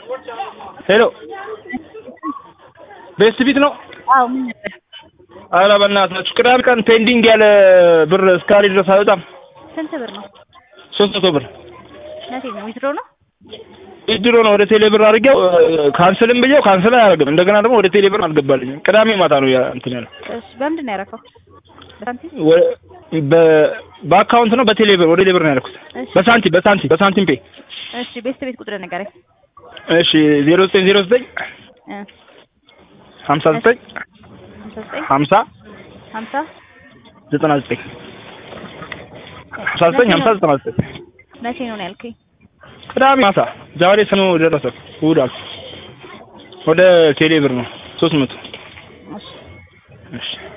ሄሎ ቤስት ቢት ነው? አዎ ምን ነበር? ኧረ በእናታችሁ ቅዳሜ ቀን ፔንዲንግ ያለ ብር እስካሪ ድረስ አይወጣም። ስንት ብር ነው? ሶስት መቶ ብር መቼ ነው? ዊዝድሮ ነው? ድሮ ነው ወደ ቴሌ ብር አድርጌው ካንስልም ብዬው ካንስል አያደርግም። እንደገና ደግሞ ወደ ቴሌ ብር አልገባልኝም። ቅዳሜ ማታ ነው ያ እንትን ያለው። እሺ በምንድን ነው ያደረገው? በሳንቲም? ወ- በ- በአካውንት ነው በቴሌ ብር ወደ ቴሌ ብር ነው ያልኩት። እሺ በሳንቲም በሳንቲም በሳንቲም ፔ እሺ ቤስት ቤት ቁጥር ንገረኝ። እሺ ዜሮ ዘጠኝ ዜሮ ዘጠኝ እ ሀምሳ ዘጠኝ ሀምሳ ዘጠኝ ሀምሳ ሀምሳ ዘጠና ዘጠኝ ሀምሳ ዘጠኝ ሀምሳ ዘጠና ዘጠኝ መቼ ነው ነው ያልከኝ? ቅዳሜ ማታ ዛሬ ሰኞ ደረሰ እሑድ አልኩ። ወደ ቴሌ ብር ነው ሶስት መቶ እሺ እሺ